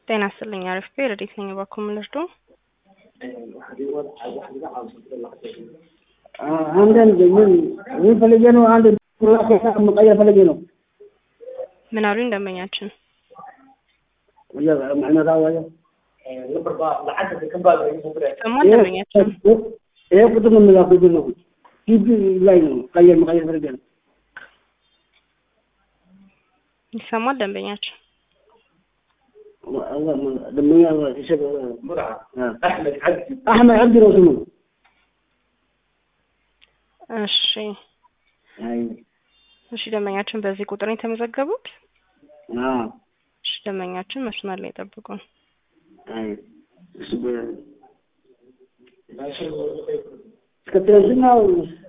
ጤና ይስጥልኝ። አሪፍ ቤ ረዴት ነኝ። እባክዎ ምን ልርዶ? አንዳንድ ምን ምን ፈልጌ ነው? አንድ መቀየር ፈልጌ ነው። ምን አሉኝ ደንበኛችን? معنا ويا ሰማን ደንበኛችን ይሄ ቁጥር ነው የምላኩት ነው ቲቪ ላይ ነው ቀየር መቀየር ፈልጌ ነው። ይሰማል ደንበኛችን? ደመኛ አሕመድ ዓብዲ ነው ስሙ። እሺ እሺ ደንበኛችን በዚህ ቁጥር ነው የተመዘገቡት? እሺ ደንበኛችን መስመር ላይ ጠብቁን። እስከ ትናንትና